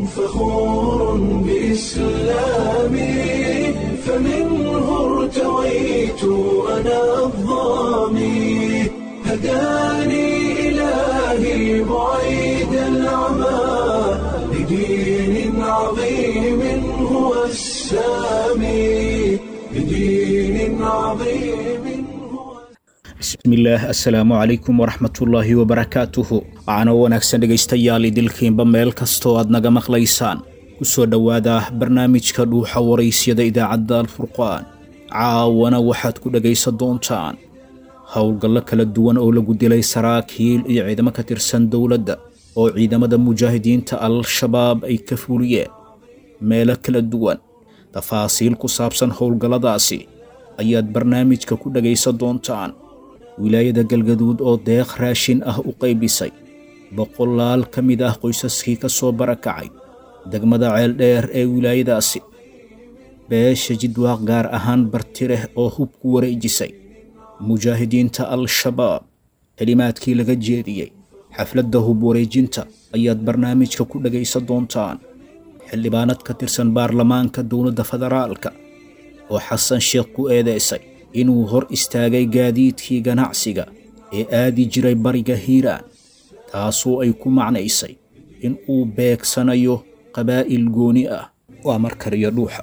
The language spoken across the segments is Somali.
فخور بإسلامي فمنه ارتويت أنا الضامي هداني إلهي بعيد العمى لدين عظيم هو السامي لدين عظيم هو bismillaah assalaamu calaykum waraxmatullaahi wabarakaatuhu waxaana wanaagsan dhegaystayaal idilkiinba meel kastoo aad naga maqlaysaan ku soo dhowaada barnaamijka dhuuxa waraysyada idaacadda alfurqaan caawana waxaad ku dhegaysan doontaan howlgallo kala duwan oo lagu dilay saraakiil iyo ciidamo ka tirsan dowladda oo ciidamada mujaahidiinta al-shabaab ay ka fuliyeen meelo kala duwan tafaasiil ku saabsan howlgalladaasi ayaad barnaamijka ku dhegaysan doontaan wilaayada galgaduud oo deeq raashin ah u qaybisay boqolaal ka mid ah qoysaskii ka soo barakacay degmada ceeldheer ee wilaayadaasi beesha jidwaaq gaar ahaan bartireh oo hub ku wareejisay mujaahidiinta al-shabaab kelimaadkii laga jeediyey xafladda hub wareejinta ayaad barnaamijka ku dhegaysan doontaan xildhibaanad ka tirsan baarlamaanka dowladda federaalka oo xasan sheekh ku eedeysay inuu hor istaagay gaadiidkii ganacsiga ee aadi jiray bariga hiiraan taasoo ay ku macnaysay in uu beegsanayo qabaa'il gooni ah waa markariyo dhuuxa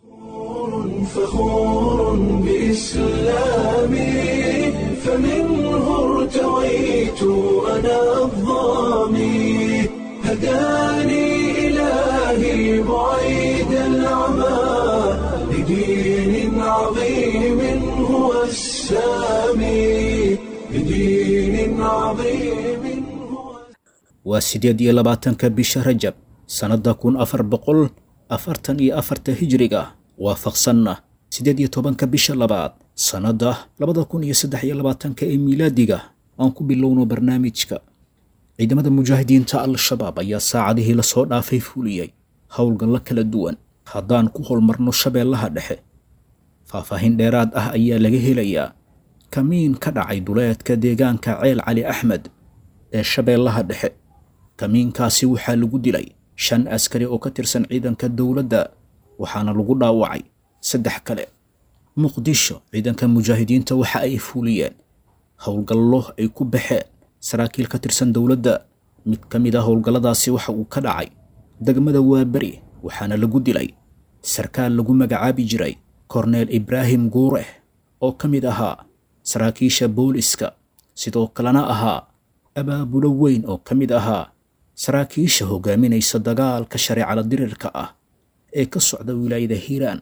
فخور بإسلامي فمنه ارتويت أنا الضامي هداني إلهي بعيد العمى لدين عظيم هو السامي لدين عظيم هو waa siddeed iyo labaatanka bisha rajab sannadda kun afar boqol afartan iyo afarta hijriga waafaqsanna siddeed iyo tobanka bisha labaad sannadda labada kun iyo saddex iyo labaatanka ee miilaadiga aan ku bilowno barnaamijka ciidamada mujaahidiinta al-shabaab ayaa saacadihii lasoo dhaafay fuliyey howlgallo kala duwan haddaan ku holmarno shabeellaha dhexe faahfaahin dheeraad ah ayaa laga helayaa kamiin ka dhacay duleedka deegaanka ceel cali axmed ee shabeellaha dhexe kamiinkaasi waxaa lagu dilay shan askari oo ka tirsan ciidanka dowladda waxaana lagu dhaawacay saddex kale muqdisho ciidanka mujaahidiinta waxa ay fuliyeen howlgallo ay ku baxeen saraakiil ka tirsan dowladda mid ka mid ah howlgalladaasi waxa uu ka dhacay degmada waaberi waxaana lagu dilay sarkaal lagu magacaabi jiray korneel ibraahim guureh oo ka mid ahaa saraakiisha booliska sidoo kalena ahaa abaabulo weyn oo ka mid ahaa saraakiisha hogaaminaysa dagaalka shareecala dirirka ah ee ka socda wilaayada hiiraan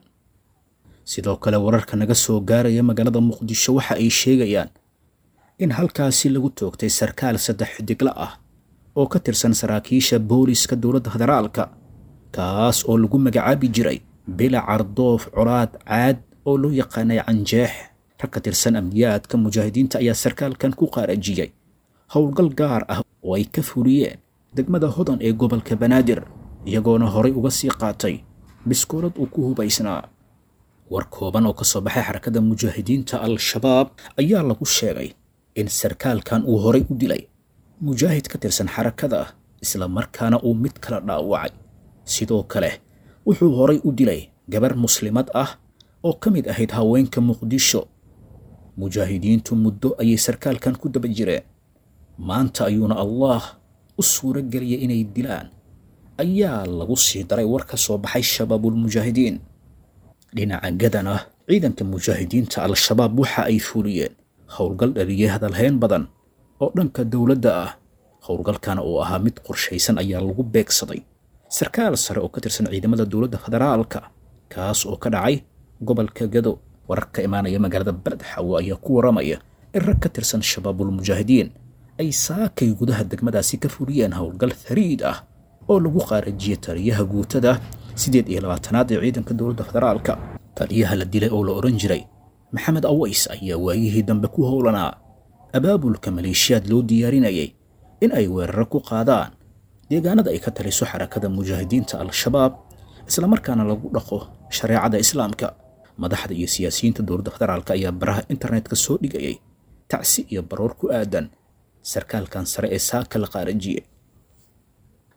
sidoo kale wararka naga soo gaaraya magaalada muqdisho waxa ay sheegayaan in halkaasi lagu toogtay sarkaal saddex xidigla ah oo ka tirsan saraakiisha booliska dowladda federaalka kaas oo lagu magacaabi jiray bila cardoof colaad caad oo loo yaqaanay canjeex rag ka tirsan amniyaadka mujaahidiinta ayaa sarkaalkan ku qaarajiyey howlgal gaar ah oo ay ka fuliyeen degmada hodan ee gobolka banaadir iyagoona horay uga sii qaatay biskoolad uu ku hubaysnaa war kooban oo ka soo baxay xarakada mujaahidiinta al-shabaab ayaa lagu sheegay in sarkaalkan uu horay u dilay mujaahid ka tirsan xarakada isla markaana uu mid kala dhaawacay sidoo kale wuxuu horay u dilay gabar muslimad ah oo ka mid ahayd haweenka muqdisho mujaahidiintu muddo ayay sarkaalkan ku daba jireen maanta ayuuna allah u suuro geliyay inay dilaan ayaa lagu sii daray war ka soo baxay shabaabulmujaahidiin dhinaca gadan ah ciidanka mujaahidiinta al-shabaab waxa ay fuliyeen howlgal dhaliyay hadalhayn badan oo dhanka dowladda ah howlgalkana oo ahaa mid qorshaysan ayaa lagu beegsaday sarkaal sare oo ka tirsan ciidamada dowladda federaalka kaas oo ka dhacay gobolka gado warar ka imaanaya magaalada beled xawo ayaa ku waramaya in rag ka tirsan shabaabulmujaahidiin ay saakay gudaha degmadaasi ka fuliyeen howlgal fariid ah oo lagu qaarajiyey taliyaha guutada siddeed iyo labaatanaad ee ciidanka dowladda federaalka taliyaha la dilay oo la odhan jiray maxamed aways ayaa waayihii dambe ku howlanaa abaabulka maleeshiyaad loo diyaarinayay in ay weeraro ku qaadaan deegaanada ay ka taliso xarakada mujaahidiinta al-shabaab islamarkaana lagu dhaqo shareecada islaamka madaxda iyo siyaasiyiinta dowladda federaalk ayaa baraha internetka soo dhigayay tacsi iyo baroor ku aadan sarkaalkan sare ee saaka la qaarajiyey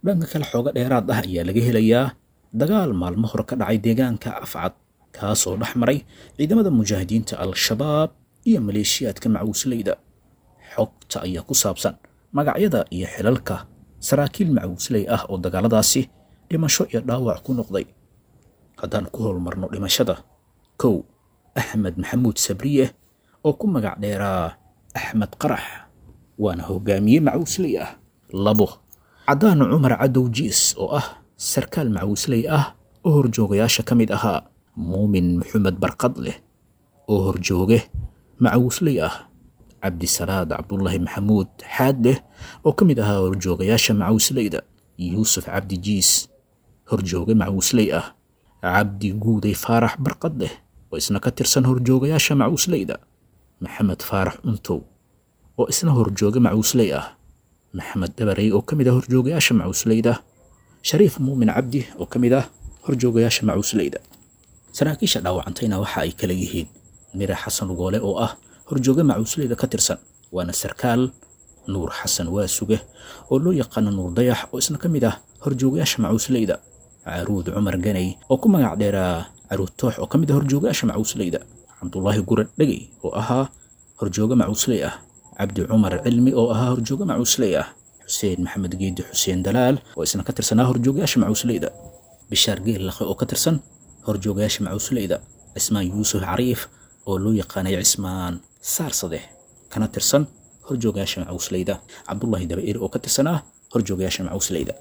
dhanka kale xooga dheeraad ah ayaa laga helayaa dagaal maalmo hore ka dhacay deegaanka afcad kaas oo dhex maray ciidamada mujaahidiinta al-shabaab iyo maleeshiyaadka macuusleyda xogta ayaa ku saabsan magacyada iyo xilalka saraakiil macuusley ah oo dagaaladaasi dhimasho iyo dhaawac ku noqday haddaan ku howlmarno dhimashada kow axmed maxamuud sabriye oo ku magac dheeraa axmed qarax waana hogaamiye macuusley ah labo cadaan cumar cadow jiis oo ah sarkaal macuusley ah oo horjoogayaasha ka mid ahaa muumin maxamed barqad leh oo horjooge macuusley ah cabdisalaad cabdulaahi maxamuud xaad leh oo ka mid ahaa horjoogayaasha macuusleyda yuusuf cabdi jiis horjooge macuusley ah cabdi guuday faarax barqad leh oo isna ka tirsan horjoogayaasha macuusleyda maxamed faarax cuntow oo isna horjooge macuusley ah maxamed dhabarey oo ka mid ah horjoogayaasha macuusleyda shariif muumin cabdi oo ka mid ah horjoogayaasha macuusleyda saraakiisha dhaawacantayna waxa ay kala yihiin mire xasan ugoole oo ah horjooge macuusleyda ka tirsan waana sarkaal nuur xasan waasuge oo loo yaqaano nuur dayax oo isna ka mid ah horjoogayaasha macuusleyda caruud cumar ganay oo ku magac dheeraa caruud toox oo ka mid ah horjoogayaasha macuusleyda cabdulaahi gure dhegey oo ahaa horjooge macuusley ah cabdi cumar cilmi oo ahaa horjooge macuusley ah xuseen maxamed geedi xuseen dalaal oo isna ka tirsanaa horjoogayaasha macuusleyda bishaar geel laqe oo ka tirsan horjoogayaasha macuusleyda cismaan yuusuf cariif oo loo yaqaanay cismaan saarsadeh kana tirsan horjoogayaasha macuusleyda cabdulaahi dabair oo ka tirsanaa horjoogayaasha macuusleyda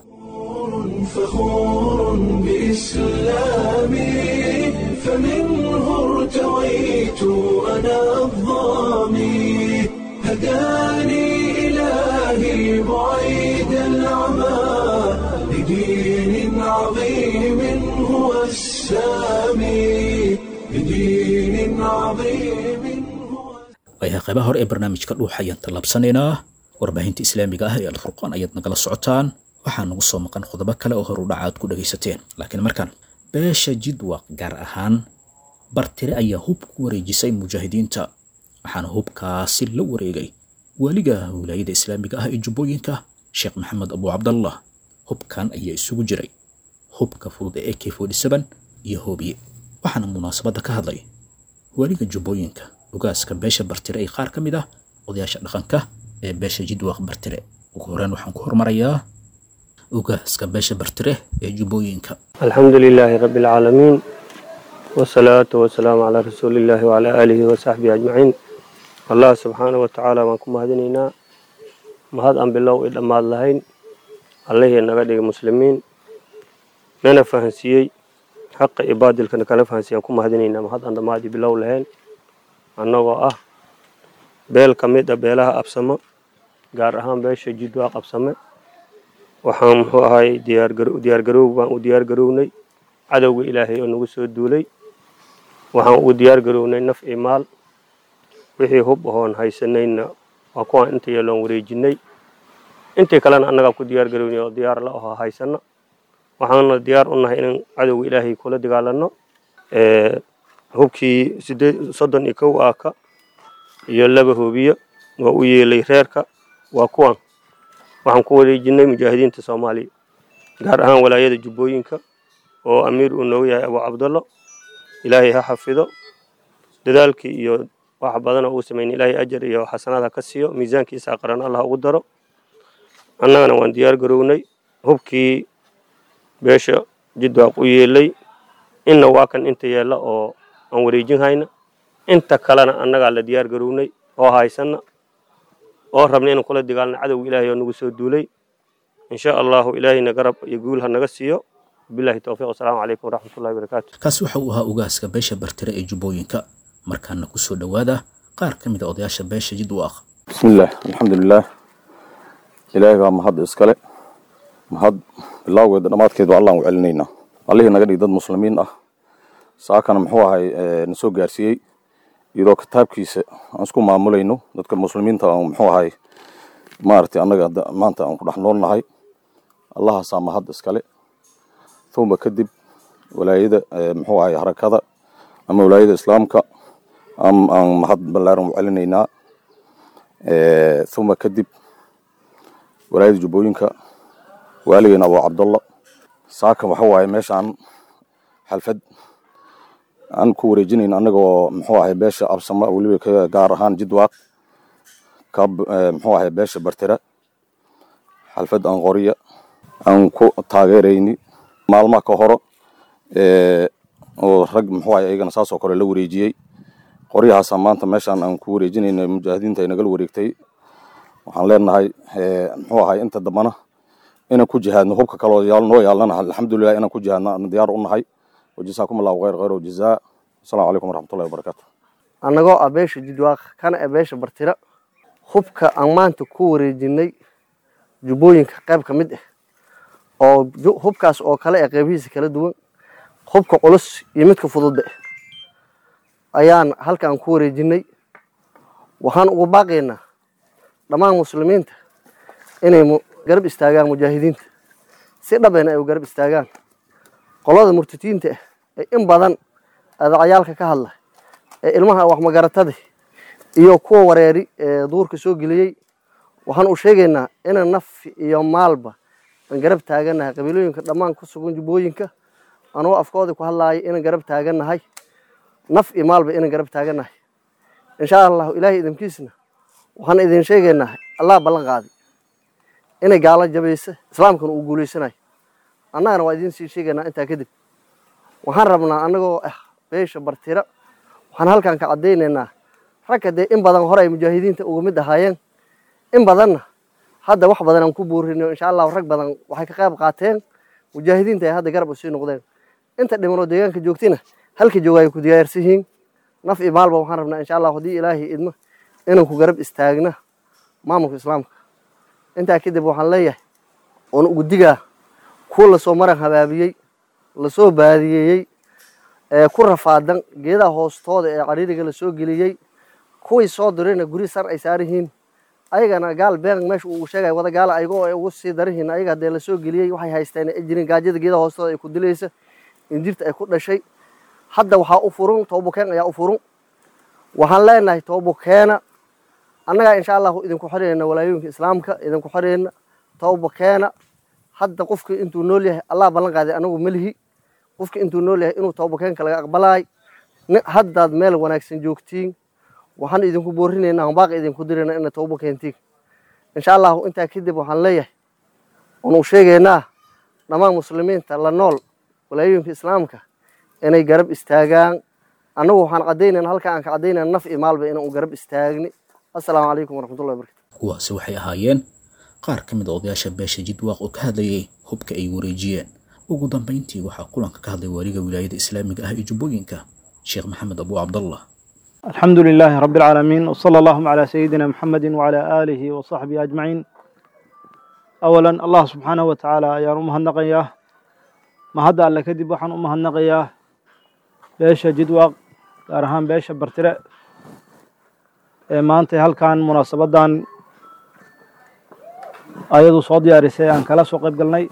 فخور بإسلامي فمنه ارتويت أنا الظامي هداني إلهي بعيد العمى لدين عظيم هو السامي لدين عظيم هو waayahay qaybaha hore ee barnaamijka dhuuxa ayaan tallaabsanaynaa warbaahinta islaamiga ah ee alfurqaan ayaad nagala socotaan waxaa nagu soo maqan qodobo kale oo horu dhacaad ku dhagaysateen laakiin markan beesha jidwaq gaar ahaan bartire ayaa hub ku wareejisay mujaahidiinta waxaana hubkaasi la wareegay waaliga wilaayada islaamiga ah ee jubbooyinka sheekh maxamed abu cabdallah hubkan ayaa isugu jiray hubka fudud ee ak iyo hoobiye waxaana munaasabadda ka hadlay waaliga jubbooyinka ogaaska beesha bartire ee qaar ka mid ah odayaasha dhaqanka ee beesha jidwaq bartire ugu horreyn waxaan ku hormarayaa ogaaska beesha bartire ee jubbooyinka الحمد لله رب العالمين والصلاة والسلام على رسول الله وعلى آله وصحبه أجمعين الله سبحانه وتعالى وانكم مهدنينا مهد أن بالله إلا ما اللهين الله نغدي مسلمين نانا فهنسيي حق عباد الكنا كان فهنسيي أنكم مهدنينا مهد أن ما دي بالله لهين أنه أه بيل كميدة بيلها أبسمة gaar ahaan beesha jidwaaq qabsame waxaan muxuu ahay diyaargaroow baan u diyaar garownay cadowga ilaahay oo nagu soo duulay waxaan ugu diyaar garownay naf iyo maal wixii hub ahoon haysanayna waa kuwaan inta yeeloon wareejinay intii kalena annagaa ku diyaar garownay oo diyaar la ahoo haysana waxaana diyaar u nahay inaan cadowga ilaahay kula dagaalano hubkii sideed soddon iyo kow aaka iyo laba hoobiyo waa u yeelay reerka waa kuwan waxaan ku wareejinay mujaahidiinta soomaaliya gaar ahaan walaayada jubbooyinka oo amiir uu noogu yahay abu cabdallo ilaahay ha xafido dadaalkii iyo wax badan oo uu sameynay ilaahay ajar iyo xasanaad ha ka siiyo miisaankiisa qaran allah ugu daro annagana waan diyaar garownay hubkii beesha jidwaaq u yeelay inna waa kan inta yeella oo aan wareejin hayna inta kalena annagaa la diyaar garownay oo haysana oo rabna inaan kula dagaalno cadowga ilaahay oo nagu soo duulay in sha allahu ilaahayna garab iyo guul ha naga siiyo billahi towfiiq wasalaamu calaykum waraxmatullahi wabarakaatu kaasi waxa uu ahaa ogaaska beesha bartire ee jubbooyinka markaana ku soo dhowaada qaar ka mid a odayaasha beesha jidwaaq بسم الله الحمد لله إلهي baa mahad iskale mahad bilowgeeda dhammaadkeedu allaan u celinaynaa allihii naga dhig dad muslimiin ah saakana muxuu ahay na soo gaarsiiyey iyadoo kitaabkiisa aan isku maamulayno dadka muslimiinta aan muxuu ahay maaragtay annaga hadda maanta aan ku dhex noolnahay allahaasaa mahad iskale thumba kadib walaayada muxuu ahay harakada ama walaayada islaamka aan aan mahad ballaaran u celinaynaa thumma kadib walaayada jubbooyinka waaligeena abu cabdalla saaka waxa waaye meeshaan xalfad aan ku wareejinayna annagoo muxuu ahay beesha absama weliba ka gaar ahaan jidwaaq ka muxuu ahay beesha bartira xalfad aan qoriya aan ku taageerayni maalmaha ka horo oo rag muxuu ahay iyagana saasoo kale la wareejiyey qoryahaasa maanta meeshaan aan ku wareejinayna mujaahidiinta ay nagala wareegtay waxaan leenahay muxuu ahay inta dambana inaan ku jihaadno hubka kaloo yaal noo yaalnana alxamdulilah inaan ku jihaadno aan diyaar u nahay wajazaakum allahu khayr khayr wajazaa asalaamu calaykum waraxmatullahi wabarakaatu annagoo ah beesha jidwaaq kana ah beesha bartira hubka aan maanta ku wareejinay jubbooyinka qayb ka mid ah oo hubkaas oo kale ah qaybihiisa kala duwan hubka culus iyo midka fududda ayaan halkaan ku wareejinay waxaan ugu baaqaynaa dhammaan muslimiinta inay garab istaagaan mujaahidiinta si dhabena ay u garab istaagaan qolada murtitiinta ah ee in badan adacyaalka ka hadla ee ilmaha waxmagaratada iyo kuwa wareeri ee duurka soo geliyey waxaan u sheegaynaa inaan naf iyo maalba aan garab taagannahay qabiilooyinka dhammaan ku sugan jubbooyinka anuu afkooda ku hadlaaya inaan garab taagannahay naf iyo maalba inaan garab taagannahay insha allahu ilaahay idinkiisna waxaan idin sheegaynaa allah ballan qaaday inay gaalo jabaysa islaamkana uu guulaysanayo annagana waa idiin sii sheegaynaa intaa kadib waxaan rabnaa annagoo ah beesha bartira waxaan halkan ka caddaynaynaa ragga dee in badan hore ay mujaahidiinta uga mid ahaayeen in badanna hadda wax badan aan ku buurino insha allahu rag badan waxay ka qayb qaateen mujaahidiinta ay hadda garab u sii noqdeen inta dhimanoo deegaanka joogtina halka jooga ay ku diyaarsan yihiin naf iyo maalba waxaan rabnaa insha allahu haddii ilaahay idmo inaan ku garab istaagna maamulka islaamka intaa kadib waxaan leeyahay oon ugu digaa kuwa lasoo maran habaabiyey lasoo baadiyeeyey ee ku rafaadan geedaha hoostooda ee cariiriga lasoo geliyey kuwii soo dirayna guri sar ay saarihiin ayagana gaal been meesha uu sheegay wada gaala ayagoo ay ugu sii darihiin ayaga hadee lasoo geliyey waxay haysteen ay jirin gaajada geedaha hoostooda ay ku dilaysa injirta ay ku dhashay hadda waxaa u furun toobukeen ayaa u furun waxaan leenahay toobukeena annagaa insha allahu idinku xoreyna walaayooyinka islaamka idinku xoreyna toobukeena hadda qofki intuu nool yahay allah ballan qaaday anagu melihi qofki intuu nool yahay inuu toobukeenka laga aqbalaay haddaad meel wanaagsan joogtiin waxaan idinku boorinaynaa hambaaq idinku dirayna ina toobo keentiin insha allahu intaa kadib waxaan leeyahay oonu sheegaynaa dhammaan muslimiinta la nool walaayooyinka islaamka inay garab istaagaan annagu waxaan caddaynayna halka aan ka caddaynayna naf iyo maalba inaan u garab istaagni assalaamu calaykum waraxmatullahi wabarakatu kuwaasi waxay ahaayeen qaar ka mid a odayaasha beesha jidwaaq oo ka hadlayay hubka ay wareejiyeen ugu dambayntii waxaa kulanka ka hadlay waaliga wilaayada islaamiga ah ee jubbooyinka sheekh maxamed abu cabdallah الحمد لله رب العالمين وصلى اللهم على سيدنا محمد وعلى آله وصحبه أجمعين أولا الله سبحانه وتعالى يا أمها النقية ما هذا ألا كذب وحن أمها النقية بيش جدوى أرهان بيش برترة ما أنت هل كان مناسبة دان أيضا صوتي أرسي أن كلا سوق قلني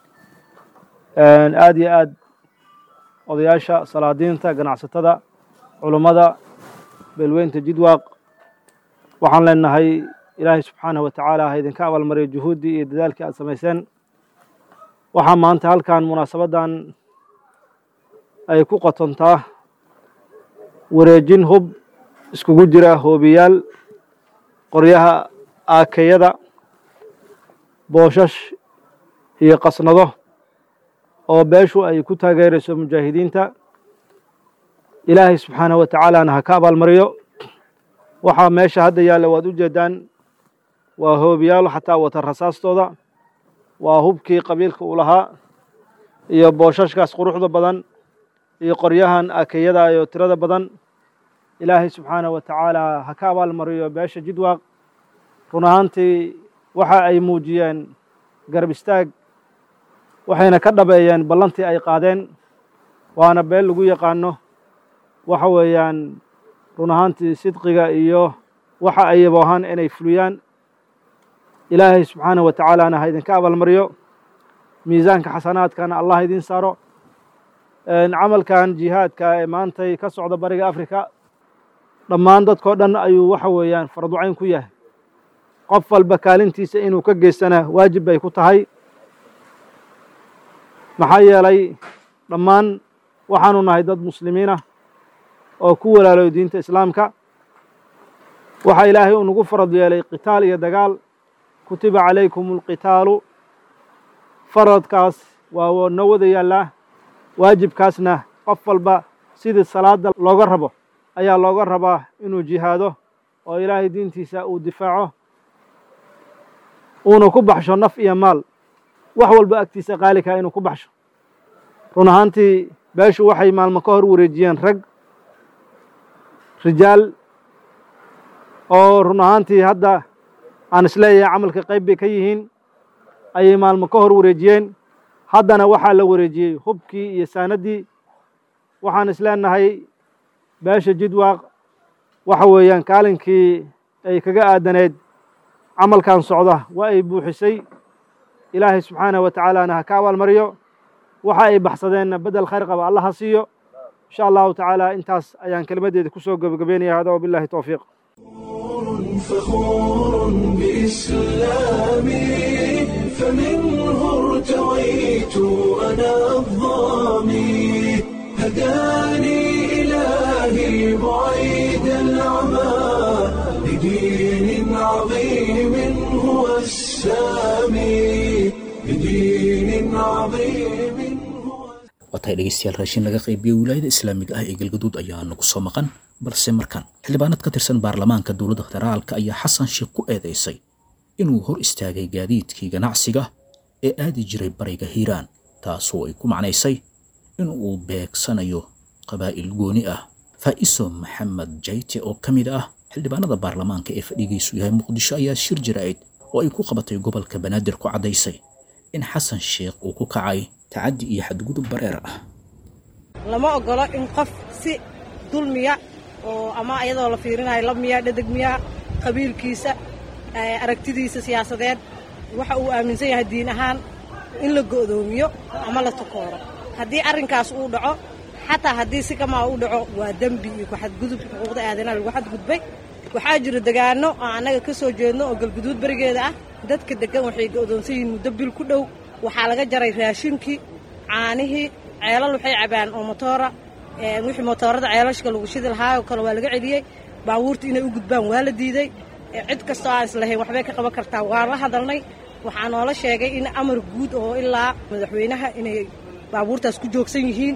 آدي آد odayaasha salaadiinta ganacsatada culummada beelweynta jidwaaq waxaan leenahay ilaahay subxaanahu wa tacaala ha idinka abaalmariyo juhuuddii iyo dadaalkii aad samayseen waxaa maanta halkan munaasabaddan ay ku qotontaa wareejin hub iskugu jira hoobiyaal qoryaha aakeyada booshash iyo qasnado oo beeshu ay ku taageerayso mujaahidiinta ilaahay subxaanahu wa tacaalana ha ka abaalmariyo waxaa meesha hadda yaalla waad u jeedaan waa hoobiyaal xataa wata rasaastooda waa hubkii qabiilka uu lahaa iyo booshashkaas quruxda badan iyo qoryahan akeyada iyo tirada badan ilaahay subxaanahu wa tacaala ha ka abaalmariyo beesha jidwaaq run ahaantii waxa ay muujiyeen garab istaag waxayna ka dhabeeyeen ballantii ay qaadeen waana beel lagu yaqaano waxa weeyaan run ahaantii sidqiga iyo waxa ay yaboohaan inay fuliyaan ilaahay subxaanahu wa tacaalana ha idinka abaalmariyo miisaanka xasanaadkana allah idin saaro camalkan jihaadka ee maantay ka socda bariga afrika dhammaan dadkao dhan ayuu waxa weeyaan farducayn ku yahay qof walba kaalintiisa inuu ka geystana waajib bay ku tahay maxaa yeelay dhammaan waxaanu nahay dad muslimiin ah oo ku walaaloy diinta islaamka waxaa ilaahay uu nagu farad yeelay qitaal iyo dagaal kutiba calaykum alqitaalu faradkaas waa noo wada yaallaa waajibkaasna qof walba sidii salaada looga rabo ayaa looga rabaa inuu jihaado oo ilaahay diintiisa uu difaaco uuna ku baxsho naf iyo maal wax walba agtiisa qaalikaa inuu ku baxsho run ahaantii beeshu waxay maalmo ka hor wareejiyeen rag rijaal oo run ahaantii hadda aan isleeyahay camalka qayb bay ka yihiin ayay maalmo ka hor wareejiyeen haddana waxaa la wareejiyey hubkii iyo saanaddii waxaan isleenahay beesha jidwaaq waxa weeyaan kaalinkii ay kaga aadaneed camalkan socda waa ay buuxisay ilaahay subxaanahu wa tacaalaana ha ka abaalmariyo waxa ay baxsadeenna bedel khayr qaba alla ha siiyo insha allahu tacaala intaas ayaan kelimaddeeda ku soo gebagabeynaya hada wabillahi towfiiq فخور بإسلامي فمنه ارتويت أنا الظامي هداني إلهي بعيد العمى لدين عظيم هو السامي لدين عظيم هو waatahay dhegeystayaal raashin laga qaybiyey wilaayada islaamiga ah ee galgaduud ayaa nagu soo maqan balse markan xildhibaanad ka tirsan baarlamaanka dowladda federaalka ayaa xasan sheekh ku eedeysay inuu hor istaagay gaadiidkii ganacsiga ee aadi jiray bariga hiiraan taasoo ay ku macnaysay inuu beegsanayo qabaa'il gooni ah faa'iso maxamed jayte oo ka mid ah xildhibaanada baarlamaanka ee fadhigiisu yahay muqdisho ayaa shir jiraa'id oo ay ku qabatay gobolka banaadir ku caddaysay in xasan sheekh uu ku kacay tacaddi iyo xadgudub bareer ah lama ogolo in qof si dulmiya oo ama iyadoo la fiirinayo lab miya dhedeg miya qabiilkiisa aragtidiisa siyaasadeed waxa uu aaminsan yahay diin ahaan in la go'doomiyo ama la takooro haddii arrinkaas uu dhaco xataa haddii si kamaa u dhaco waa dembi iyo kuxadgudub xuquuqda aadanaha lagu xadgudbay waxaa jira degaano oo annaga ka soo jeedno oo galguduud berigeeda ah dadka deggan waxay go'doonsan yihiin muddo bil ku dhow waxaa laga jaray raashinkii caanihii ceelal waxay cabaan oo motoora wixii motoorada ceelashka lagu shidi lahaa oo kale waa laga celiyey baabuurta inay u gudbaan waa la diiday cid kastoo aan islahayn waxbay ka qaban kartaa waan la hadalnay waxaa noola sheegay in amar guud oo ilaa madaxweynaha inay baabuurtaas ku joogsan yihiin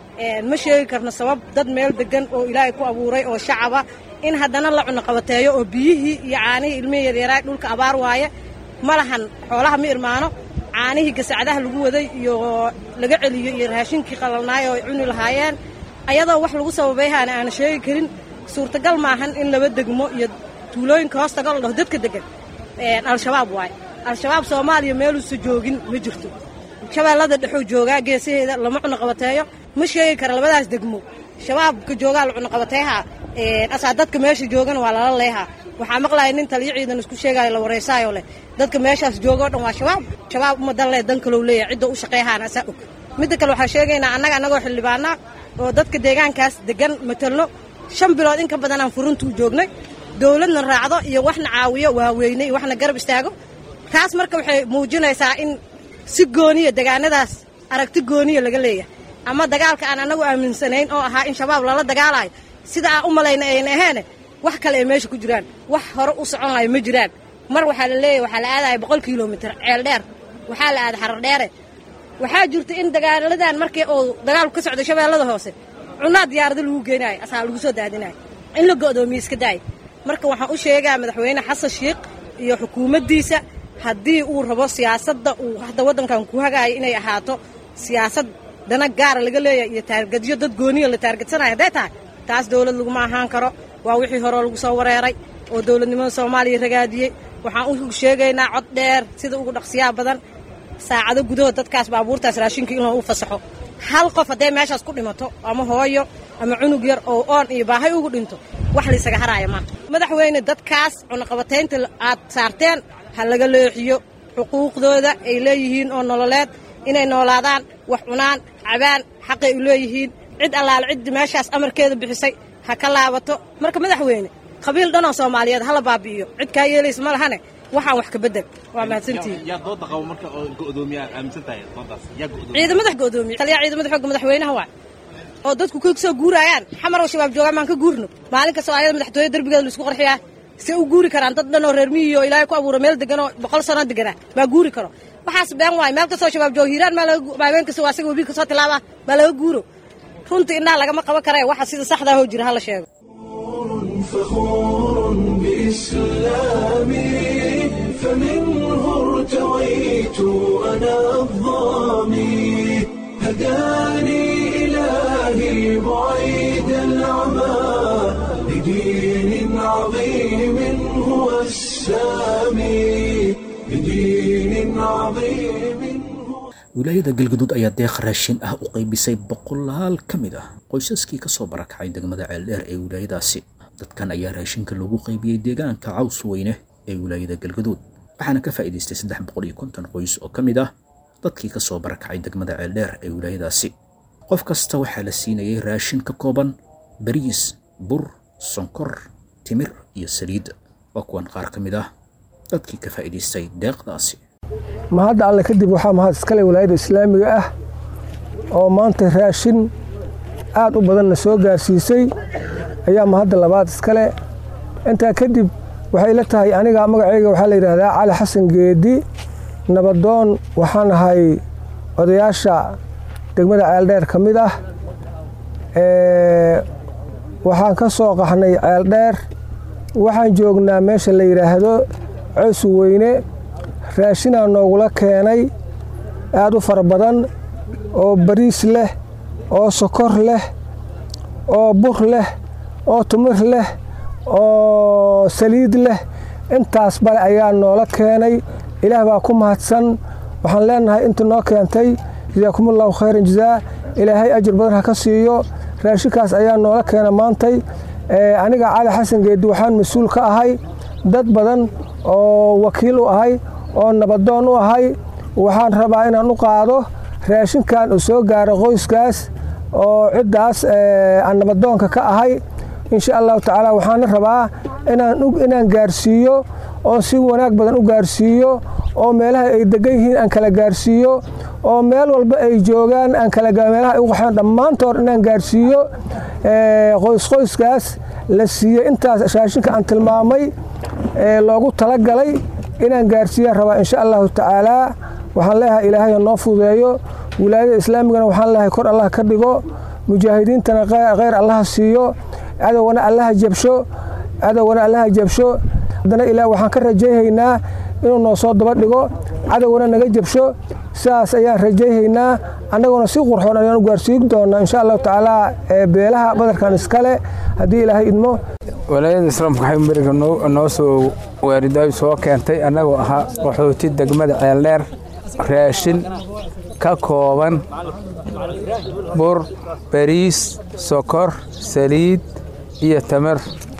ma sheegi karno sabab dad meel degan oo ilaahay ku abuuray oo shacaba in haddana la cunoqabateeyo oo biyihii iyo caanihii ilmihii yaryaraay dhulka abaar waaye ma lahan xoolaha ma irmaano caanihii gasacadaha lagu waday iyo laga celiyo iyo raashinkii qalalnaay oo ay cuni lahaayeen ayadoo wax lagu sababayhaana aana sheegi karin suurtagal maahan in laba degmo iyo tuulooyinka hoostaga la dhaho dadka degan al-shabaab waaye al-shabaab soomaaliya meeluusa joogin ma jirto shabeellada dhexuu joogaa geesaheeda lama cunoqabateeyo ma sheegi kara labadaas degmo shabaabka joogaa la cunoqabateeha asaa dadka meesha joogana waa lala leehaa waxaa maqlaya nin taliyo ciidan isku sheegaayo la wareysaayo leh dadka meeshaas jooga o dhan waa shabaab shabaab umadan leh dan kalow leeyahay cidda u shaqeehaana asaa og midda kale waxaan sheegaynaa annaga annagoo xildhibaana oo dadka deegaankaas degan matelno shan bilood in ka badanaan furuntuu joognay dowladna raacdo iyo waxna caawiyo waaweyne iyo waxna garab istaago taas marka waxay muujinaysaa in si gooniya degaanadaas aragti gooniya laga leeyahay ama dagaalka aan annagu aaminsanayn oo ahaa in shabaab lala dagaalayo sida aan u malayna ayna aheene wax kale ay meesha ku jiraan wax hore u socon layo ma jiraan mar waxaa la leeyahy waxaa la aadaya boqol kilomitir ceel dheer waxaa la aada xarar dheere waxaa jirta in dagaaladan markii uu dagaalku ka socday shabeellada hoose cunaa diyaarado lagu geenaayo asaa lagu soo daadinayo in la go'doomiye iska daayo marka waxaan u sheegaa madaxweyne xasan sheikh iyo xukuumaddiisa haddii uu rabo siyaasadda uu hadda waddankan ku hagaayo inay ahaato siyaasad dana gaara laga leeyahay iyo taargadyo dad gooniya la taargadsanayo hadday tahay taas dowlad laguma ahaan karo waa wixii hore lagu soo wareeray oo dowladnimada soomaaliya ragaadiyey waxaan u sheegaynaa cod dheer sida ugu dhaqsiyaa badan saacado gudahood dadkaas baabuurtaas raashinka inuu u fasaxo hal qof hadday meeshaas ku dhimato ama hooyo ama cunug yar oo oon iyo baahay ugu dhinto wax laysaga haraaya maa madaxweyne dadkaas cunaqabataynta aad saarteen ha laga leexiyo xuquuqdooda ay leeyihiin oo nololeed inay noolaadaan wax cunaan cabaan xaqay u leeyihiin cid allaale ciddii meeshaas amarkeeda bixisay ha ka laabato marka madaxweyne qabiil dhanoo soomaaliyeed hala baabi'iyo cid kaa yeelaysa ma lahane waxaan wax ka bedel waa mahadsantihiin yaa dooda qabo marka oo go'doomiya aaminsan tahay doodaas yaa go'doomiya ciidamada go'doomiye taliyaha ciidamada xoogga madaxweynaha waay oo dadku ka soo guurayaan xamar oo shabaab joogaan maan ka guurno maalin kastoo ayada madaxtooye derbigeeda laisku qarxiyaa se u guuri karaan dad dhan oo reer miyi oo ilaahay ku abuura meel degan oo boqol sano deganaa maa guuri karo waxaas been waay meel kastoo shabaab jooga hiiraan maa laga habeen kasta waa asaga webi kasoo tilaaba maa laga guuro runtii indhaha lagama qaban kare waxa sida saxdaa hoo jira hala sheego فخور بإسلامي فمنه ارتويت أنا الظامي هداني إلهي بعيد العمى لدين عظيم هو السامي لدين عظيم wilaayada galgaduud ayaa deeq raashin ah u qaybisay boqolaal ka mid ah qoysaskii ka soo barakacay degmada ceeldheer ee wilaayadaasi dadkan ayaa raashinka loogu qaybiyey deegaanka caws weyne ee wilaayada galgaduud waxaana ka faa'iidaystay saddex boqol iyo konton qoys oo ka mid ah dadkii ka soo barakacay degmada ceeldheer ee wilaayadaasi qof kasta waxaa la siinayay raashin ka kooban bariis bur sonkor timir iyo saliid waa kuwan qaar ka mid ah dadkii ka faa'iidaystay deeqdaasi mahadda alle kadib waxaa mahad iskale walaayadda islaamiga ah oo maanta raashin aad u badanna soo gaarsiisay ayaa mahadda labaad iskale intaa kadib waxay la tahay aniga magacayga waxaa la yidhaahdaa cali xasan geedi nabadoon waxaan ahay odayaasha degmada ceeldheer ka mid ah waxaan ka soo qaxnay ceeldheer waxaan joognaa meesha la yidhaahdo coosu weyne raashinaa noogula keenay aad u fara badan oo bariis leh oo sokor leh oo bur leh oo tumir leh oo saliid leh intaas bale ayaa noola keenay ilaah baa ku mahadsan waxaan leenahay inta noo keentay jasaakumullahu khayran jazaa ilaahay ajir badan ha ka siiyo raashinkaas ayaa noola keena maantay aniga cali xasan geedi waxaan mas-uul ka ahay dad badan oo wakiil u ahay oo nabadoon u ahay waxaan rabaa inaan u qaado raashinkan uu soo gaaro qoyskaas oo ciddaas aan nabadoonka ka ahay insha allahu tacaala waxaana rabaa inaan gaarsiiyo oo si wanaag badan u gaarsiiyo oo meelaha ay degan yihiin aan kala gaarsiiyo oo meel walba ay joogaan aan meelaha ay u qaxeen dhammaantood inaan gaarsiiyo qoysqoyskaas la siiyey intaas raashinka aan tilmaamay loogu talagalay inaan gaarsiiyaan rabaa insha allahu tacaalaa waxaan leeyahay ilaahay noo fudeeyo wilaayada islaamigana waxaan leeyahay kor allah ka dhigo mujaahidiintana kheyr allaha siiyo cadowgana allaha jabsho cadowgana allaha jabsho haddana ilaa waxaan ka rajayhaynaa inuu noo soo daba dhigo cadowgana naga jabsho sidaas ayaan rajayhaynaa annaguna si qurxoon ayaan u gaarsiin doonaa insha allahu tacaalaa beelaha badarkan iskale haddii ilaahay idmo walaayada islaamka waxay beriga noo soo waaridaay soo keentay annagoo ahaa qaxooti degmada ceeldheer raashin ka kooban bur bariis sokor saliid iyo tamar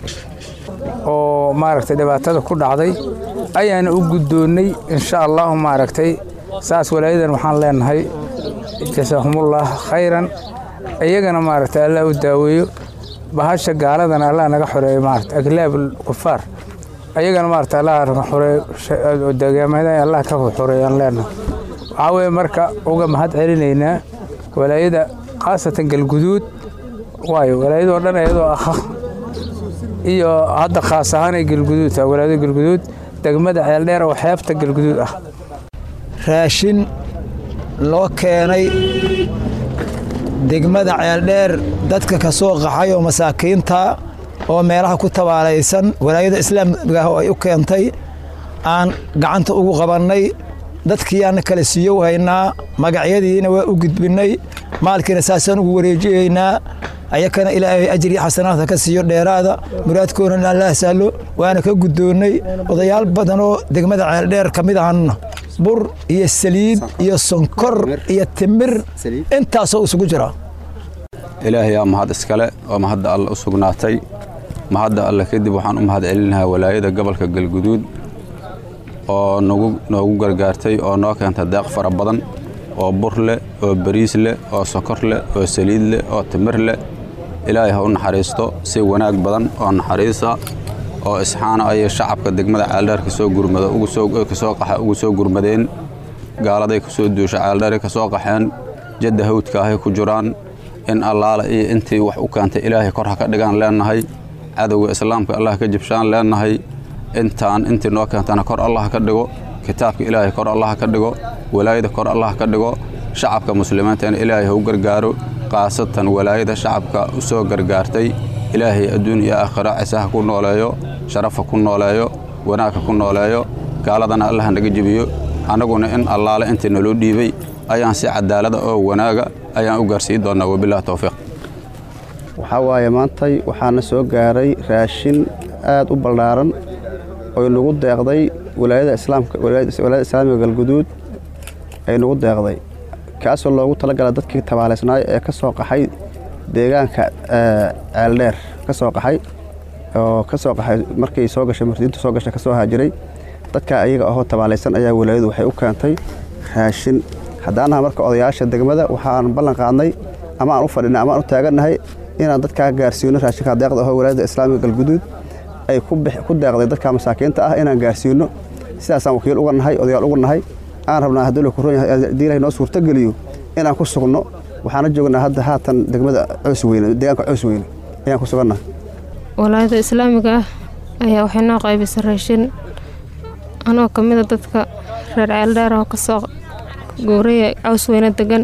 oo maaragtay dhibaatada ku dhacday ayaana u guddoonnay insha allahu maaragtay saas walaayadan waxaan leenahay jasaahumullah khayran iyagana maaragtay allah u daaweeyo bahasha gaaladana allah naga xoreeyo maarata aglaab kufaar ayagana maarata allah naga xoreeyo deegaamada allah ka xoreeyaan leenahay waxaa weeye marka uga mahad celinaynaa walaayada khaasatan galguduud waayo walaayadoo dhan iyadoo ah iyo hadda khaas ahaanay galguduud tahay walaayada galguduud degmada ceeldheer oo xeebta galguduud ah raashin loo keenay degmada ceeldheer dadka ka soo qaxay oo masaakiinta oo meelaha ku tabaalaysan walaayada islaamiga oo ay u keentay aan gacanta ugu qabannay dadkiiyaana kala siiyo haynaa magacyadiina waa u gudbinnay maalkiina saasaan ugu wareejiyaynaa ayakana ilaahay ajri xasanaadka ka siiyo dheeraada muraadkoonana allah sahlo waana ka guddoonnay odayaal badanoo degmada ceeldheer ka mid ahanna bur iyo saliid iyo sonkor iyo timir intaasoo isugu jira ilaahayaa mahad iskale oo mahadda alle u sugnaatay mahadda alle kadib waxaan u mahad celinahaa walaayada gobolka galguduud oo noogu gargaartay oo noo keentay deeq fara badan oo bur leh oo bariis leh oo sokor leh oo saliid leh oo timir leh ilaahay ha u naxariisto si wanaag badan oo naxariisa oo isxaano ayay shacabka degmada ceeldheer kasoo gurmada kasoo qaxa ugu soo gurmadeen gaaladay kasoo duusha ceeldheeray kasoo qaxeen jadda hawdka ahay ku jiraan in allaala iyo intii wax u keentay ilaahay kor ha ka dhigaan leennahay cadowga islaamka allah ka jibshaan leennahay intaan intii noo keentana kor allah ka dhigo kitaabka ilaahay kor allah ka dhigo walaayada kor allah ka dhigo shacabka muslimiintana ilaahay ha u gargaaro khaasatan walaayada shacabka u soo gargaartay ilaahay adduun iyo aakhira cisaha ku nooleeyo sharafa ku nooleeyo wanaagka ku nooleeyo gaaladana allah naga jebiyo annaguna in allaale intii naloo dhiibay ayaan si cadaalada oo wanaaga ayaan u gaarsiin doonnaa wabilahi towfiiq waxaa waaye maantay waxaana soo gaaray raashin aad u ballaaran oy nagu deeqday walaayada islaamka walaayada islaamiga galguduud ay nagu deeqday kaasoo loogu talagala dadkii tabaalaysnaay ee ka soo qaxay deegaanka ceeldheer ka soo qaxay oo ka soo qaxay markay soo gashay murdiintu soo gashay ka soo haajiray dadka ayaga ahoo tabaalaysan ayaa walaayadu waxay u keentay raashin haddaanaha marka odayaasha degmada waxaan ballan qaadnay ama aan u fadhinay ama aan u taagannahay inaan dadkaa gaarsiino raashinka deeqda ahoo walaayada islaamiga galguduud ay ku deeqday dadka masaakiinta ah inaan gaarsiino sidaasaan wakiil uga nahay odayaal uga nahay aan rabnaa haddii la kuron yahay haddii ilahay noo suurtogeliyo inaan ku sugno waxaana joognaa hadda haatan degmada coos weyne deegaanka coos weyne ayaan ku sugannahay walaayada islaamiga ah ayaa waxay noo qaybisay raashin anoo ka mida dadka reer ceeldheer oo kasoo guuraya caws weyne degan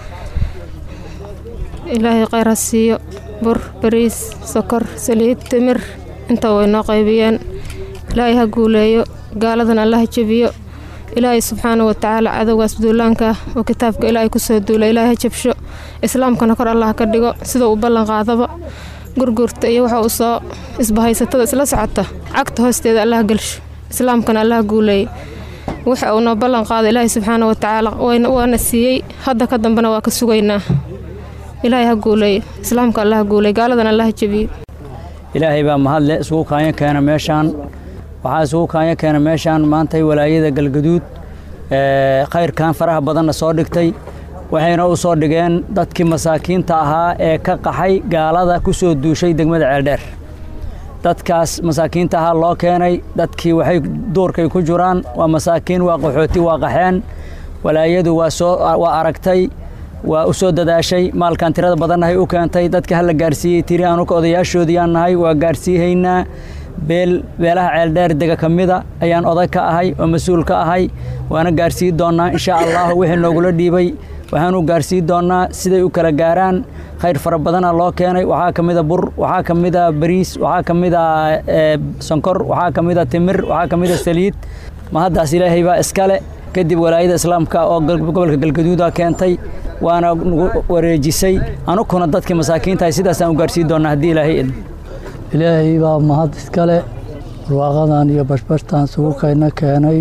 ilaahay kheyr ha siiyo bur bariis sokor saliid timir inta way noo qaybiyeen ilaahay ha guuleeyo gaaladan alla ha jebiyo ilaahay subxaana watacaala cadowgaas duulaanka ah oo kitaabka ilaahay kusoo duula ilaahay ha jabsho islaamkana kor allah ka dhigo sida uu ballan qaadaba gurgurta iyo waxa uu soo isbahaysatada isla socota cagta hoosteeda allah gelsho islaamkana allah guuleeyey waxa uu noo ballan qaada ilaahay subxaana watacaala waana siiyey hadda ka dambena waa ka sugaynaa ilaahay ha guuleeyo islaamka allah ha guuleey gaaladan allah ha jebiyo ilaahay baa mahadle isugu kaanyo keena meeshaan waxaa isugu kaanyo keena meeshaan maantay walaayada galgaduud khayrkan faraha badanna soo dhigtay waxayna u soo dhigeen dadkii masaakiinta ahaa ee ka qaxay gaalada ku soo duushay degmada ceeldheer dadkaas masaakiinta ahaa loo keenay dadkii waxay duurkay ku jiraan waa masaakiin waa qaxooti waa qaxeen walaayadu waa soo waa aragtay waa u soo dadaashay maalkan tirada badannahay u keentay dadka hala gaarsiiyey tiri anuka odayaashoodiyaan nahay waa gaarsiihaynaa beel beelaha ceeldheer dega ka mida ayaan oday ka ahay oo mas-uul ka ahay waana gaarsii doonnaa insha allahu wixii noogula dhiibay waxaanu gaarsii doonnaa siday u kala gaaraan khayr fara badana loo keenay waxaa ka mida bur waxaa ka mida bariis waxaa ka mida sonkor waxaa ka mida timir waxaa ka mida saliid ma haddaas ilaahay baa iskale kadib walaayada islaamka oo gobolka galgaduuda keentay waana nagu wareejisay anukuna dadkii masaakiintahay sidaasaan u gaarsii doonnaa haddii ilaahay idmo ilaahay baa mahad iskale barwaaqadan iyo bashbashtaan suguukayna keenay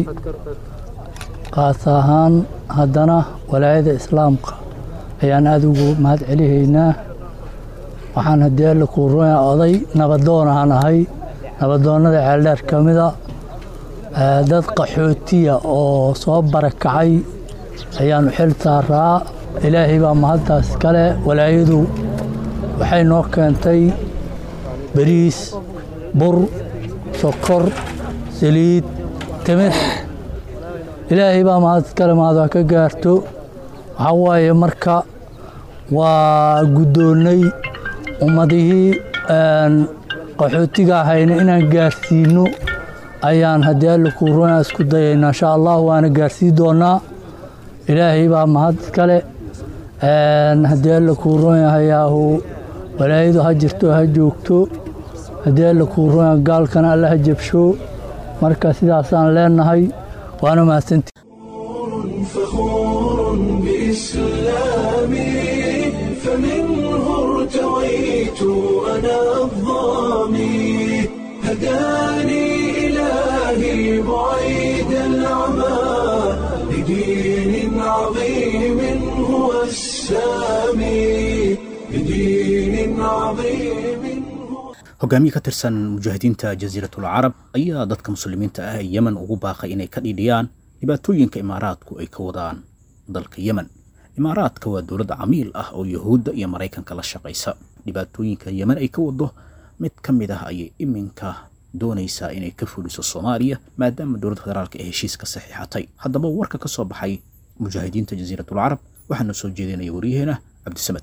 qaas ahaan haddana walaayada islaamka ayaan aada ugu mahad celihaynaa waxaan haddii alla kuu ruya oday nabadoon ahaan ahay nabadoonnada ceeldheer ka mida dad qaxootiya oo soo barakacay ayaanu xil saaraa ilaahay baa mahaddaas kale walaayadu waxay noo keentay bariis bur sokor saliid timir ilaahay baa mahad kale mahad waa ka gaarto waxaa waaye marka waa guddoonnay ummadihii qaxootiga ahayna inaan gaarsiino ayaan haddii alla kuu runaa isku dayaynaa insha allah waana gaarsii doonnaa ilaahay baa mahad iskale haddii alla kuu run yahayaahu walaayadu ha jirto ha joogto haddii alla kuu run yaha gaalkana alla ha jabsho marka sidaasaan leenahay waana mahadsanti فخور بإسلامي فمنه ارتويت أنا الظامي هداني إلهي بعيد العمى لدين عظيم هو السامي لدين عظيم hogaamiye ka tirsan mujaahidiinta jasiiratul carab ayaa dadka muslimiinta ah ee yemen ugu baaqay inay ka dhiidhiyaan dhibaatooyinka imaaraadku ay ka wadaan dalka yemen imaaraadka waa dowlad camiil ah oo yuhuudda iyo maraykanka la shaqaysa dhibaatooyinka yemen ay ka wado mid ka mid ah ayay iminka doonaysaa inay ka fuliso soomaaliya maadaama dowladda federaalka ee heshiiska saxiixatay haddaba warka ka soo baxay mujaahidiinta jasiiratul carab waxaana soo jeedinaya waryaheena cabdisamed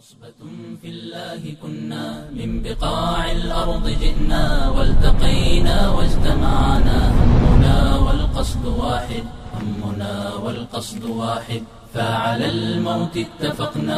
في الله كنا من بقاع الأرض جئنا والتقينا واجتمعنا همنا والقصد واحد همنا والقصد واحد فعلى الموت اتفقنا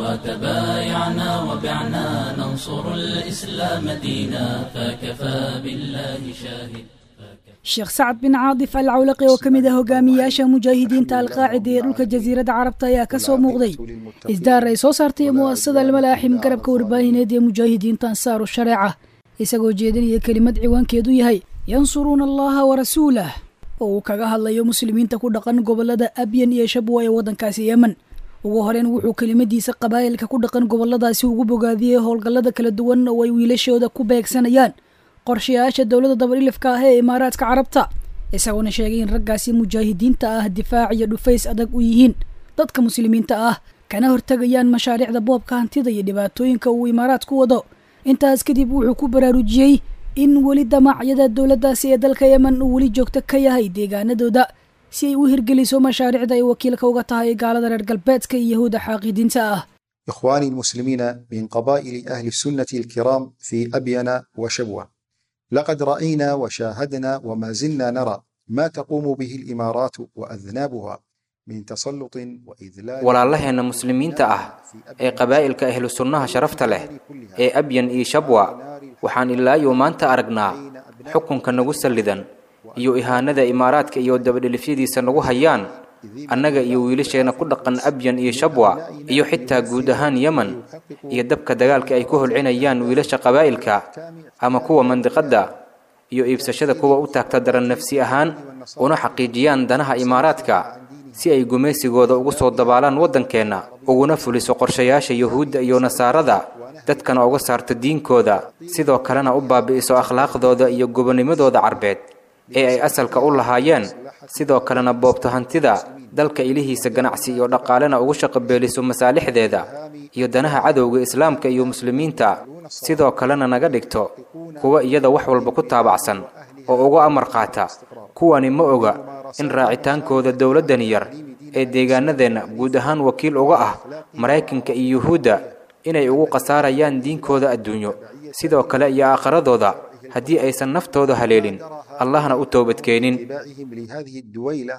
وتبايعنا وبعنا ننصر الإسلام دينا فكفى بالله شاهد sheekh sacad bin caadif al cawlaqi oo ka mid ah hogaamiyayaasha mujaahidiinta alqaacida ee dhulka jasiiradda carabta ayaa ka soo muuqday isdaar ay soo saartay mu'asasada almalaaxim garabka warbaahineed ee mujaahidiinta ansaaru shareeca isagoo jeedinaya kelimad ciwaankeedu yahay yansuruuna allaha warasuulah oo uu kaga hadlayo muslimiinta ku dhaqan gobolada abyan iyo shabwa ee waddankaasi yemen ugu horeyn wuxuu kelimadiisa qabaa'ilka ku dhaqan goboladaasi ugu bogaadiyey howlgallada kala duwan oo ay wiilashooda ku beegsanayaan qorshayaasha dowladda dabadhilifka ah ee imaaraadka carabta isagoona sheegay in raggaasi mujaahidiinta ah difaac iyo dhufays adag u yihiin dadka muslimiinta ah kana hortegayaan mashaariicda boobka hantida iyo dhibaatooyinka uu imaaraadku wado intaas kadib wuxuu ku baraarujiyey in weli damacyada dowladdaasi ee dalka yemen uu weli joogto ka yahay deegaanadooda si ay u hirgeliso mashaariicda ay wakiilka uga tahay gaalada reer galbeedka iyo yahuuda xaaqidiinta ah إخواني المسلمين من قبائل أهل السنة الكرام في أبين وشبوة لقد رأينا وشاهدنا وما زلنا نرى ما تقوم به الإمارات وأذنابها من تسلط وإذلال walaalaheenna muslimiinta ah ee qabaa'ilka ahlu sunnaha sharafta leh ee abyan iyo shabwa waxaan ilaayo maanta aragnaa xukunka nagu sallidan iyo ihaanada imaaraadka iyo dabadhelifyadiisa nagu hayaan annaga iyo wiilasheenna ku dhaqan abyan iyo shabwa iyo xitaa guud ahaan yemen iyo dabka dagaalka ay ku holcinayaan wiilasha qabaa'ilka ama kuwa mandiqadda iyo iibsashada kuwa u taagta daran nafsi ahaan una xaqiijiyaan danaha imaaraadka si ay gumaysigooda ugu soo dabaalaan waddankeenna uguna fuliso qorshayaasha yuhuudda iyo nasaarada dadkana uga saarto diinkooda sidoo kalena u baabi'iso akhlaaqdooda iyo gobonimadooda carbeed ee ay asalka u lahaayeen sidoo kalena boobto hantida dalka ilihiisa ganacsi iyo dhaqaalena ugu shaqabeeliso masaalixdeeda iyo danaha cadowga islaamka iyo muslimiinta sidoo kalena naga dhigto kuwa iyada wax walba ku taabacsan oo uga amar qaata kuwani ma oga in raacitaankooda dowladdani yar ee deegaanadeenna guud ahaan wakiil uga ah maraykanka iyo yuhuudda inay ugu khasaarayaan diinkooda adduunyo sidoo kale iyo aakhiradooda haddii aysan naftooda haleelin allahna u toobadkeenin اتباعهم لهذه الدويلة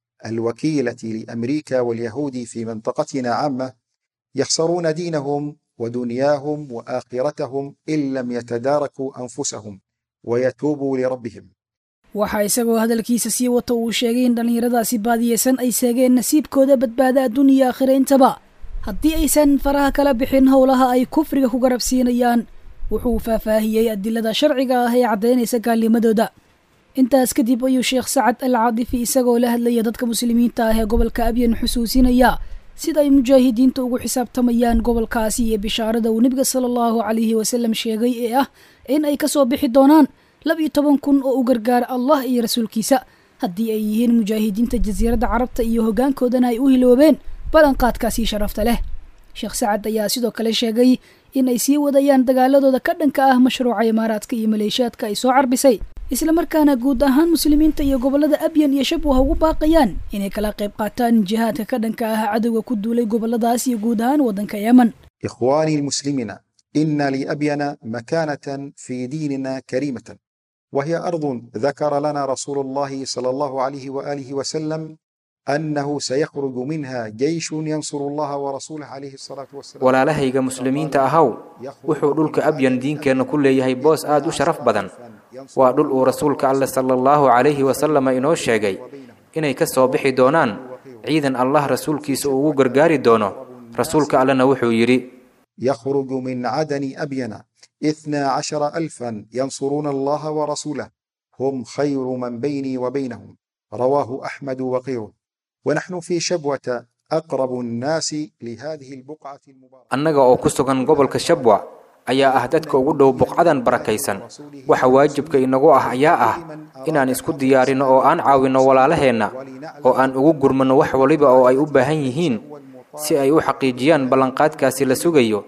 الوكيلة لأمريكا واليهود في منطقتنا عامة يخسرون دينهم ودنياهم وآخرتهم إن لم يتداركوا أنفسهم ويتوبوا لربهم waxaa isagoo hadalkiisa sii wata uu sheegay in dhallinyaradaasi baadiyeysan ay seegeen nasiibkooda badbaada adduun iyo aakhira intaba haddii aysan faraha kala bixin howlaha ay kufriga ku garab siinayaan wuxuu faahfaahiyey adilada sharciga ah ee caddaynaysa gaalnimadooda intaas kadib ayuu sheekh sacad al caadifi isagoo la hadlaya dadka muslimiinta ah ee gobolka abyan xusuusinaya sida ay mujaahidiinta ugu xisaabtamayaan gobolkaasi iyo bishaarada uu nebiga sala allahu calayhi wasalam sheegay ee ah in ay kasoo bixi doonaan laba iyo toban kun oo u gargaara allah iyo rasuulkiisa haddii ay yihiin mujaahidiinta jasiiradda carabta iyo hoggaankoodana ay u hiloobeen ballanqaadkaasi sharafta leh sheekh sacad ayaa sidoo kale sheegay in ay sii wadayaan dagaaladooda ka dhanka ah mashruuca imaaraadka iyo maleeshiyaadka ay soo carbisay islamarkaana guud ahaan muslimiinta iyo gobolada abyan iyo shabwaha ugu baaqayaan inay kala qayb qaataan jihaadka ka dhanka ah cadowga ku duulay goboladaas iyo guud ahaan waddanka yemen إخواني المسلمين إن لأبين مكانة في ديننا كريمة وهي أرض ذكر لنا رسول الله صلى الله عليه وآله وسلم أنه سيخرج منها جيش ينصر الله ورسوله عليه الصلاة والسلام walaalahayga muslimiinta ahaw wuxuu dhulka abyan diinkeenna ku leeyahay boos aad u sharaf badan waa dhul uu rasuulka alleh sala allahu calayhi wasalama inoo sheegay inay ka soo bixi doonaan ciidan allah rasuulkiisa uu ugu gargaari doono rasuulka allena wuxuu yidhi يخرج من عدن أبين اثنا عشر ألفا ينصرون الله ورسوله هم خير من بيني وبينهم رواه أحمد وغيره ونحن في شبوة أقرب الناس لهذه البقعة المباركة annaga oo ku sugan gobolka shabwa ayaa ah dadka ugu dhow buqcadan barakaysan waxa waajibka inagu ah ayaa ah inaan isku diyaarinno oo aan caawinno walaalaheenna oo aan ugu gurmanno wax waliba oo ay u baahan yihiin si ay u xaqiijiyaan ballanqaadkaasi la sugayo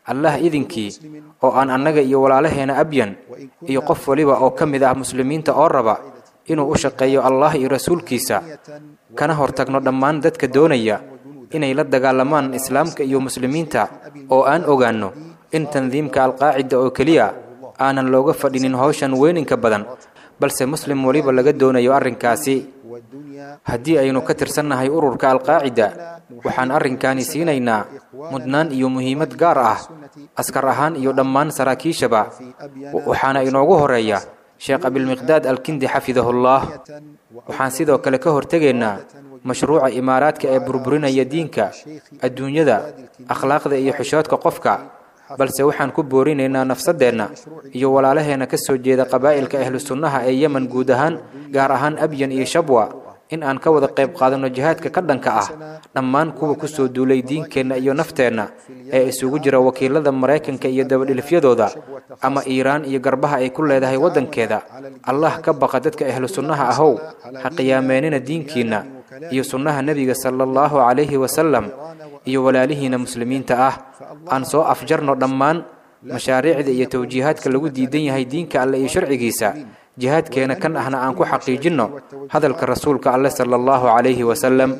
allah idinkii oo aan annaga iyo walaalaheena abyan iyo qof waliba oo ka mid ah muslimiinta oo raba inuu u shaqeeyo allah iyo rasuulkiisa kana hortagno dhammaan dadka doonaya inay la dagaalamaan islaamka iyo muslimiinta oo aan ogaanno in tandiimka alqaacida oo keliya aanan looga fadhinin howshan weyninka badan balse muslim waliba laga doonayo arrinkaasi haddii aynu ka tirsannahay ururka alqaacida waxaan arrinkaani siinaynaa mudnaan iyo muhiimad gaar ah askar ahaan iyo dhammaan saraakiishaba waxaana inoogu horeeya sheekh abilmiqdaad alkindi xafidahullah waxaan sidoo kale ka hortegaynaa mashruuca imaaraadka ee burburinaya diinka adduunyada akhlaaqda iyo xishoodka qofka balse waxaan ku boorinaynaa nafsadeenna iyo walaalaheenna ka soo jeeda qabaa'ilka ahlu sunnaha ee yemen guud ahaan gaar ahaan abyan iyo shabwa in aan ka wada qayb qaadanno jihaadka ka dhanka ah dhammaan kuwa ku soo duulay diinkeenna iyo nafteenna ee isugu jira wakiilada maraykanka iyo dabadhilifyadooda ama iiraan iyo garbaha ay ku leedahay waddankeeda allah ka baqa dadka ahlu sunnaha ahow ha qiyaameenina diinkiinna iyo sunnaha nebiga sala allahu calayhi wasalam iyo walaalihiina muslimiinta ah aan soo afjarno dhammaan mashaariicda iyo tawjiihaadka lagu diidan yahay diinka alle iyo sharcigiisa jihaadkeena kan ahna aan ku xaqiijinno hadalka rasuulka alle sala allahu calayhi wasalam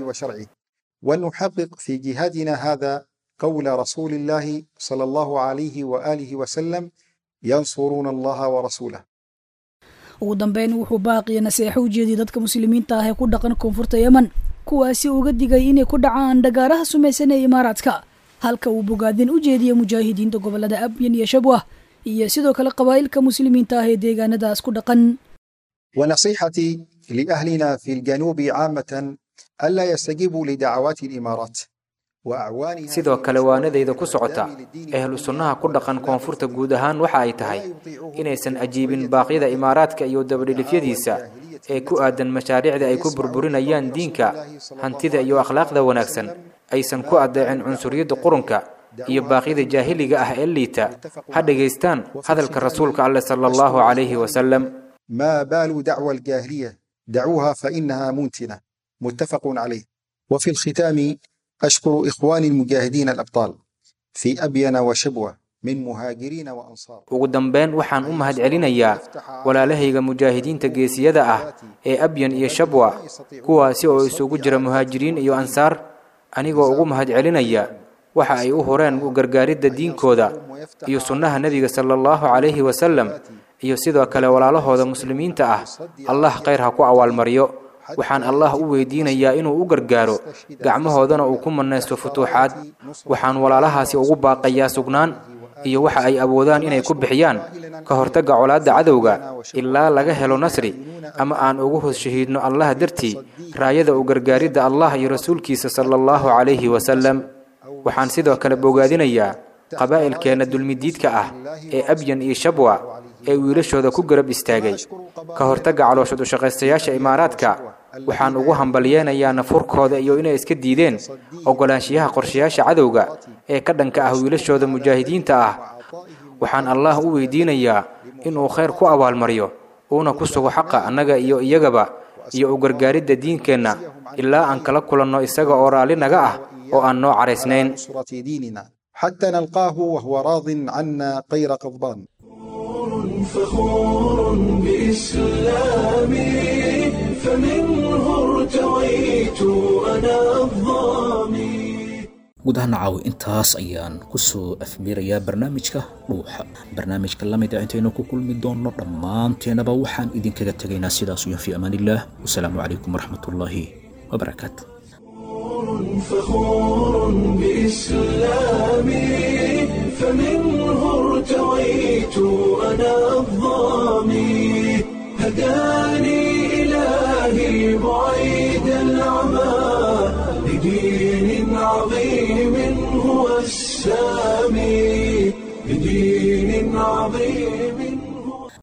ونحقق في جهادنا هذا قول رسول الله صلى الله عليه وآله وسلم ينصرون الله ورسوله ugu dambeyn wuxuu baaqiya naseexo u jeediyay dadka muslimiinta ah ee ku dhaqan koonfurta yemen kuwaasi uga digay inay ku dhacaan dhagaaraha sumaysan ee imaaraadka halka uu bogaadin u jeediyay mujaahidiinta gobolada abyan iyo shabwah iyo sidoo kale qabaa'ilka muslimiinta ah ee deegaanadaas ku dhaqan ونصيحتي لأهلنا في الجنوب عامة ألا يستجيبوا لدعوات الإمارات وأعوانها sidoo kale waanadayda ku socota ahlu sunnaha ku dhaqan koonfurta guud ahaan waxa ay tahay inaysan ajiibin baaqyada imaaraadka iyo dabadhilifyadiisa ee ku aadan mashaariicda ay ku burburinayaan diinka hantida iyo akhlaaqda wanaagsan aysan ku adeecin cunsuriyadda qurunka iyo baaqyada jaahiliga ah ee liita ha dhegaystaan hadalka rasuulka alleh sala allahu calayhi wasalam ما بال دعوى الجاهلية دعوها فإنها منتنة متفق عليه وفي الختام أشكر إخواني المجاهدين الأبطال في أبين وشبوة من مهاجرين وأنصار ugu dambeyn waxaan u mahadcelinayaa walaalahayga mujaahidiinta geesiyada ah ee abyan iyo shabwa kuwaasi oo isugu jira muhaajiriin iyo ansaar anigoo ugu mahadcelinaya waxa ay u horeen u gargaaridda diinkooda iyo sunnaha nebiga sala allahu calayhi wasalam iyo sidoo kale walaalahooda muslimiinta ah allah khayr ha ku awaalmariyo waxaan allah u weydiinayaa inuu u gargaaro gacmahoodana uu ku mannaysto futuuxaad waxaan walaalahaasi ugu baaqayaa sugnaan iyo waxa ay awoodaan inay ku bixiyaan ka hortagga colaadda cadowga ilaa laga helo nasri ama aan ugu hos shahiidno allah dartii raayada u gargaaridda allah iyo rasuulkiisa sala allahu calayhi wasalam waxaan sidoo kale bogaadinayaa qabaa'ilkeenna dulmidiidka ah ee abyan iyo shabwa ee wiilashooda ku garab istaagay ka hortagga calooshad ushaqaystayaasha imaaraadka waxaan ugu hambalyeenayaa nafurkooda iyo inay iska diideen oggolaanshiyaha qorshayaasha cadowga ee ka dhanka ah wiilashooda mujaahidiinta ah waxaan allah u weydiinayaa inuu khayr ku abaalmariyo uuna ku sugo xaqa annaga iyo iyagaba iyo u gargaaridda diinkeenna ilaa aan kala kulanno isaga oo raalli naga ah oo aan noo caraysnayn نصرة ديننا حتى نلقاه وهو راض عنا غير غضبان فخور بإسلامي فمنه ارتويت أنا الظامي guud ahaan caawi intaas ayaan kusoo afbirayaa barnaamijka dhuuxa barnaamijka la mid ah intaynu ku kulmi doonno dhammaanteenaba waxaan idinkaga tegaynaa sidaas iyo fi amaan illaah wasalaamu calaykum waraxmatullaahi wabarakaatu فخور بإسلامي فمنه ارتويت أنا الظامي هداني إلهي بعيد العمى لدين عظيم هو السامي لدين عظيم